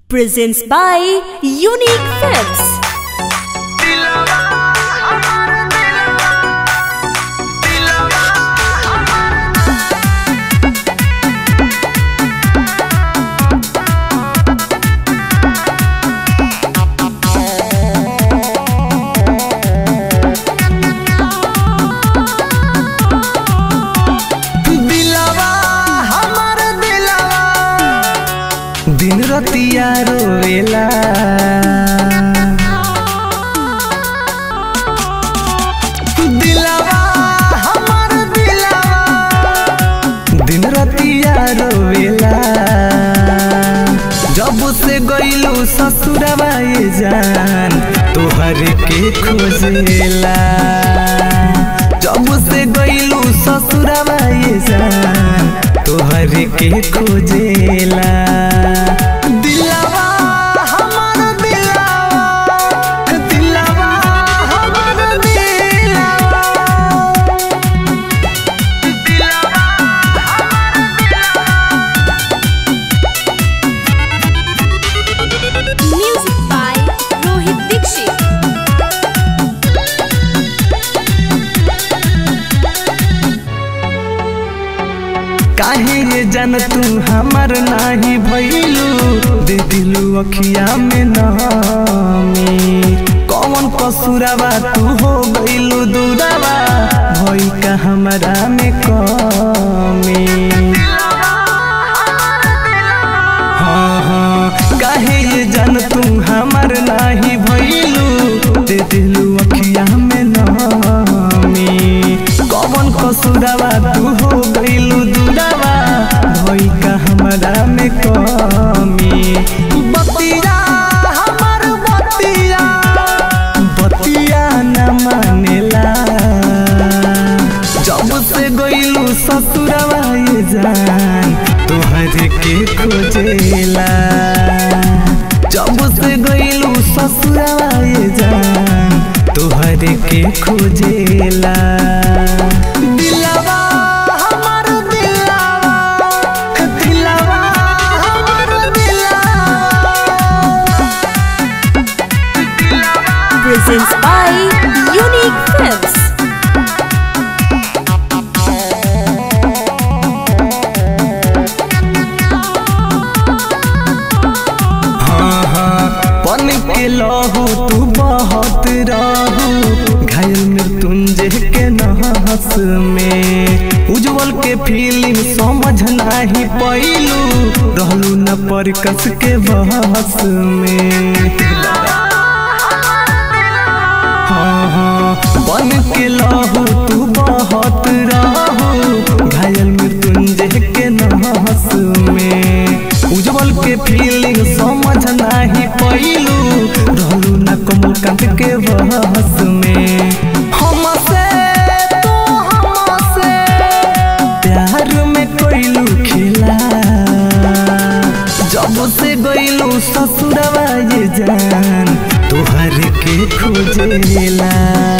presents by Unique Films. दिलवा हमर दिलवा दिन रतिया रोवेला दिलवा हमर दिलवा दिन रतिया रोवेला जब से गइलू ससुरवा ये जान तोहर के खोजेला जब से गइलू ससुरवा ये जान तोहर के खोजेला दिलवा हमर दिलवा दिलवा हमर दिलवा Music by Rohit Dixit. काहे ये जान तू हमर नाही भइलू दे दिलू अखिया में नामी कौन कसुरवा तू हो गइलू दूरवा भई का हमरा में कमी हाँ हाँ काहे ये जान तू हमर नाही भइलू दे दिलू अखिया में नामी कौन कसुरवा तू हो गइलू दूरवा भई का हमरा में कमी बतिया हमर बतिया बतिया न मानेला जब से गइलू ससुरवा ये जान तोहर के खोजेला जब से गइलू ससुरवा ये जान तोहर के खोजेला दिलवा हमर दिलवा दिलवा हमर दिलवा Presents by Unique Films. हाँ हाँ पन के लहू तू बहुत रहू घायल मृत्युंजय के नहस में उज्जवल के फीलिंग समझ नाही पैलू रहलू न पर कस के बहस में हाँ हाँ बन के लहू तू बहुत रहू घायल मृत्युंजय के नहस में उज्जवल के फीलिंग समझ नाही पैलू रहलू न कमलकांत के बहस में हमसे तू हमसे प्यार में कोइलू खिला जब से गइलू ससुरवा ये जान तोहर के खोजेला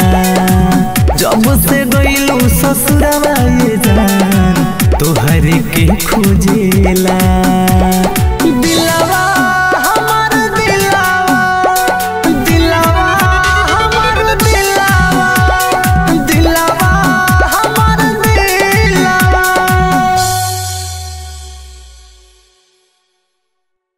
जब से गइलू ससुरवा ये जान तोहर के खोजेला